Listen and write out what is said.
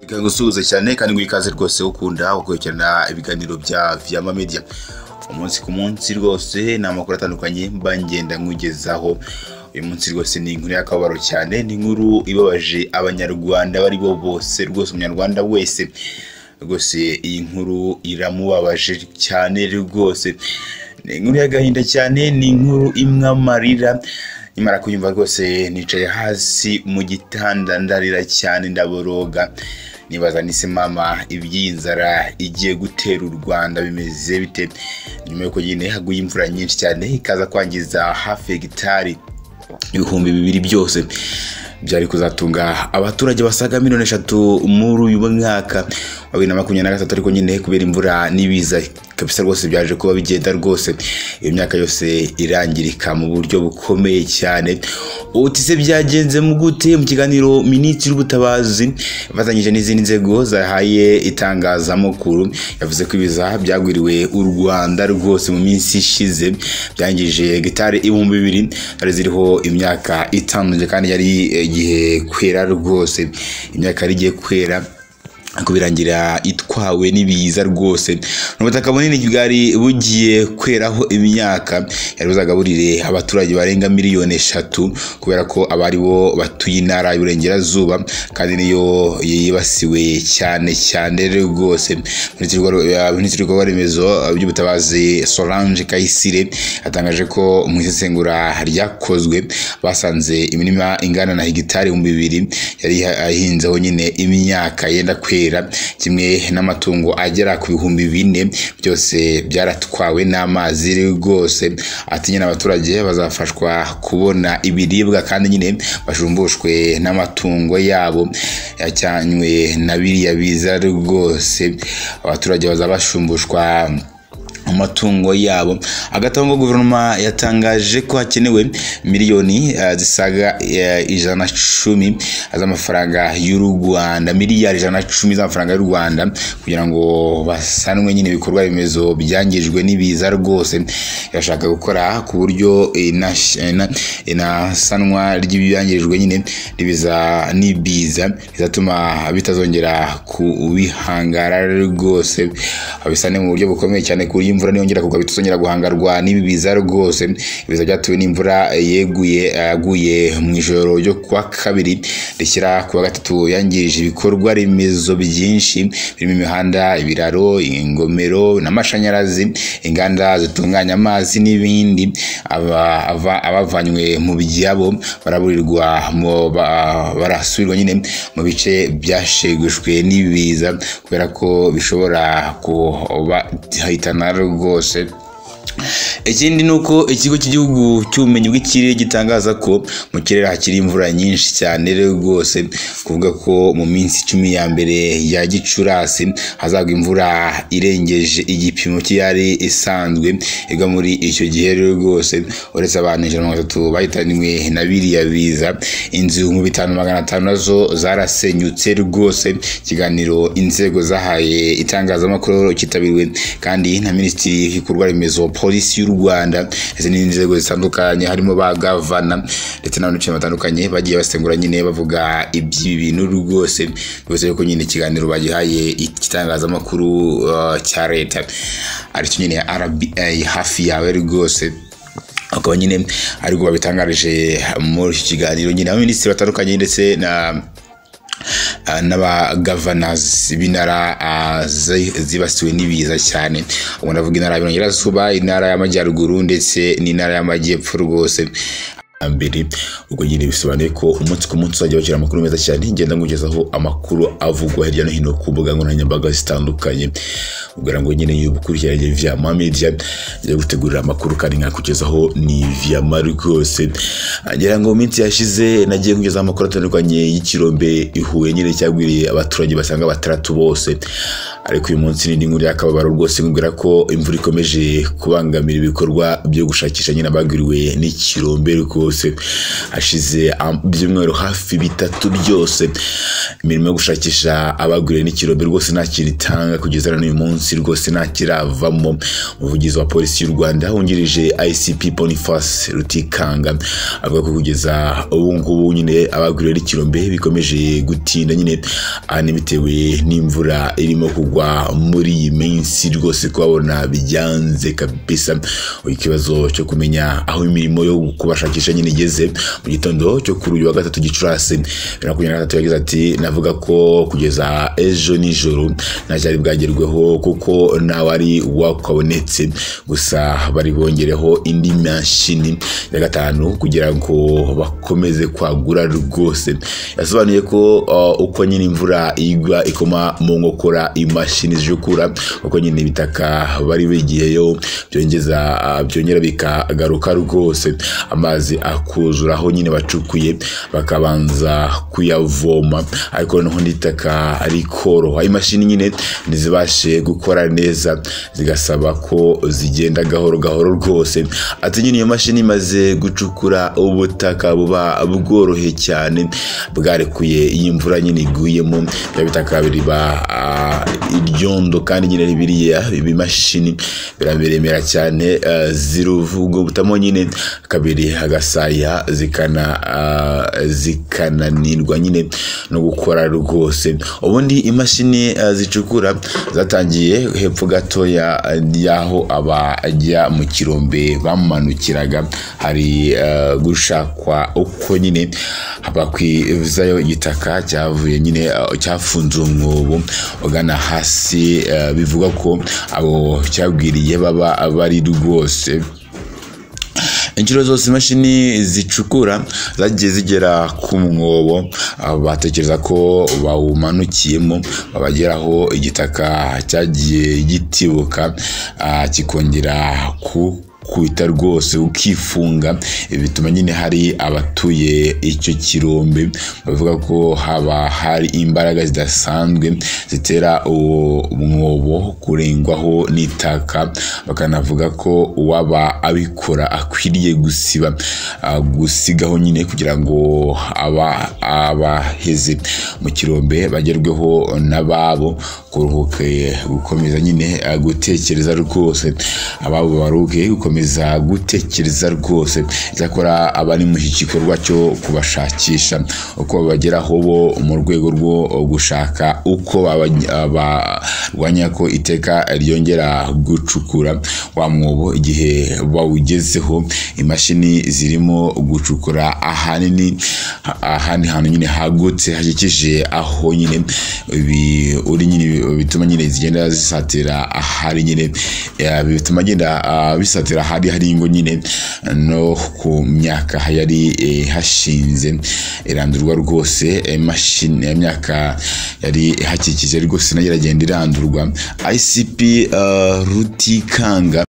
reka ngusuhuze cyane kandi ngo ikaze rwose ukunda ukurikirana ibiganiro bya Vyama Media umunsi ku munsi rwose ni amakuru atandukanye mba ngenda nkugezaho uyu munsi rwose ni inkuru y'akababaro cyane ni inkuru ibabaje abanyarwanda abo ari bo bose rwose umunyarwanda wese rwose iyi nkuru iramubabaje cyane rwose ni inkuru y'agahinda cyane ni inkuru imwe amarira nimara kuyumva rwose nicaye hasi mu gitanda ndarira cyane ndaboroga nibaza nise mama iby'iyi nzara igiye gutera u rwanda bimeze bite nyuma y'uko nyine haguye imvura nyinshi cyane ikaza kwangiza hafi hegitari ibihumbi bibiri byose byari kuzatunga abaturage basaga miliyoni eshatu muri uyu mwaka wa bibiri na makumyabiri na gatatu ariko nyine kubera imvura n'ibiza kabisa rwose byaje kuba bigenda rwose iyo myaka yose irangirika mu buryo bukomeye cyane uti se byagenze mu gute mu kiganiro minisitiri w'ubutabazi ifatanyije n'izindi nzego zahaye itangazamakuru yavuze ko ibiza byagwiriwe u rwanda rwose mu minsi ishize byangije gitari ibihumbi bibiri zari ziriho imyaka itanu kandi yari igihe kwera rwose imyaka yari igiye kwera ariko birangira itwawe n'ibiza rwose ni ubutaka bunini bwari bugiye kweraho imyaka yari buzagaburire abaturage barenga miliyoni eshatu kubera ko abari bo batuye intara y'iburengerazuba kandi niyo yibasiwe cyane cyane rwose minisitiri w'ibikorwa remezo by'ubutabazi solange kayisire yatangaje ko mu isesengura ryakozwe basanze imirima ingana na hegitari ibihumbi bibiri yari ihinzeho nyine imyaka yenda kwera kwera kimwe n'amatungo agera ku bihumbi bine byose byaratwawe n'amazi rwose ati nyine abaturage bazafashwa kubona ibiribwa kandi nyine bajumbushwe n'amatungo yabo yacyanywe na biriya biza rwose abaturage bazaba bashumbushwa amatungo yabo hagati aho ngo guverinoma yatangaje ko hakenewe miliyoni zisaga ijana na cumi z'amafaranga y'u rwanda miliyari ijana na cumi z'amafaranga y'u rwanda kugira ngo basanwe nyine ibikorwa remezo byangijwe n'ibiza rwose irashaka gukora ku buryo inasanwa ry'ibyangijwe nyine ribiza n'ibiza bizatuma bitazongera kubihangara rwose babisane mu buryo bukomeye cyane ku buryo imvura niyongera kugwa bitazongera guhangarwa n'ibi biza rwose ibiza byatewe n'imvura yeguye yaguye mu ijoro ryo kuwa kabiri rishyira kuwa gatatu yangirije ibikorwa remezo byinshi birimo imihanda ibiraro ingomero n'amashanyarazi inganda zitunganya amazi n'ibindi abavanywe mu byabo baraburirwa barasubirwa nyine mu bice byashegushwe n'ibiza kubera ko bishobora kubahitana rwose ikindi ni uko ikigo cy'igihugu cy'ubumenyi bw'ikirere gitangaza ko mu kirere hakiri imvura nyinshi cyane rwose kuvuga ko mu minsi icumi ya mbere ya gicurasi hazagwa imvura irengeje igipimo cy'iyari isanzwe igwa muri icyo gihe rwose uretse abantu ijana na mirongo itatu bahitanywe na biriya biza inzu mu bitanu magana atanu nazo zarasenyutse rwose ikiganiro inzego zahaye itangazamakuru cyitabiriwe kandi na minisitiri w'ibikorwa remezo polisi y'u rwanda ndetse n'izindi nzego zitandukanye harimo ba gavana ndetse n'abantu batandukanye bagiye basengura nyine bavuga iby'ibi bintu rwose rwose yuko nyine ikiganiro bagihaye igitangazamakuru uh, cya leta aricyo nyine rba hafi yawe rwose akaba nyine ariko babitangarije muri iki kiganiro nyine abaminisitiri batandukanye ndetse na n'abagavanazi b'intara zibasiwe n'ibiza cyane ubwo ndavuga intara y'Iburengerazuba intara y'Amajyaruguru ndetse n'intara y'Amajyepfo rwose mbere ubwo nyine bisobanuye ko umunsi ku munsi uzajya bashyira amakuru meza cyane ngenda nkugezaho amakuru avugwa hirya no hino ku mbuga nkoranyambaga zitandukanye ubwira ngo nyine iyo ukurikiranye vyama media njya gutegurira amakuru kandi nkakugezaho ni vyama rwose ngira ngo minsi yashize nagiye kugezaho amakuru atandukanye y'ikirombe ihuye nyine cyagwiriye abaturage basanga batandatu bose ariko uyu munsi ni inkuru y'akababaro rwose nkubwira ko imvura ikomeje kubangamira ibikorwa byo gushakisha nyine abagwiriwe n'ikirombe rwose rwose hashize am- ibyumweru hafi bitatu byose imirimo yo gushakisha abaguriwe n'ikirombe rwose nta kintu itanga kugeza na n'uyu munsi rwose nta kiravamo umuvugizi wa polisi y'u rwanda wungirije icp boniface rutikanga avuga ko kugeza ubu ngubu nyine abaguriwe n'ikirombe bikomeje gutinda nyine ahanini bitewe n'imvura irimo kugwa muri iyi minsi rwose kubabona byanze kabisa ikibazo cyo kumenya aho imirimo yo kubashakisha nyine igeze mu gitondo cyo kuri uyu wa gatatu gicurasi bibiri na makumyabiri na gatatu yagize ati navuga ko kugeza ejo nijoro nta cyari bwagerweho kuko ntawari wakabonetse gusa bari bongereho indi mashini ya gatanu kugira ngo bakomeze kwagura rwose yasobanuye ko uh, uko nyine imvura igwa ikoma mu nkokora imashini zijukura uko nyine ibitaka bari bigiyeyo byongeza ah, byongera bikagaruka rwose amazi akuzura aho nyine bacukuye bakabanza kuyavoma ariko noneho n'itaka rikoroha imashini nyine ntizibashe gukora neza zigasaba ko zigenda gahoro gahoro rwose ati nyine iyo mashini imaze gucukura ubutaka buba bworohe cyane bwarekuye iyo imvura nyine iguyemo biba bitaka biriba ah, iryondo kandi nyine biriya bimashini birameremera cyane ah, ziruvugutamo nyine kabiri hagasaya zikana ah, zikananirwa nyine no gukora rwose ubundi imashini ah, zicukura zatangiye hepfo gatoya ah, y'aho abajya mu kirombe bamanukiraga hari ah, gushakwa uko nyine bakwizayo igitaka cyavuye nyine ah, cyafunze umwobo ugana hasi eh, bivuga ko abo cyabwiriye baba bari rwose inshuro zose imashini zicukura zagiye zigera ku mwobo ah, batekereza ko bawumanukiyemo babageraho igitaka cyagiye gitibuka ah, kikongera ku kwita rwose ukifunga ibi bituma nyine hari abatuye icyo kirombe bavuga ko haba hari imbaraga zidasanzwe zitera uwo mwobo kurengwaho n'itaka bakanavuga ko uwaba abikora akwiriye gusiba ah, gusigaho nyine kugira ngo aba abaheze mu kirombe bagerweho n'ababo kuruhuke gukomeza nyine ah, gutekereza rwose ababo baruhuke gukomeza gutekereza rwose icyakora abari mu iki gikorwa cyo kubashakisha uko babageraho bo mu rwego rwo gushaka uko baba- barwanya ko iteka ryongera gucukura wa mwobo igihe bawugezeho imashini zirimo gucukura ahanini ahandi hantu nyine hagutse hakikije aho nyine ibi uri nyine bituma nyine zigenda zisatira ahari nyine eh, bituma agenda ah, bisatira ahari hari ingo nyine no ku myaka yari eh, hashinze irandurwa rwose imashini imyaka yari ihakikije rwose nayo iragenda irandurwa ICP eh, Rutikanga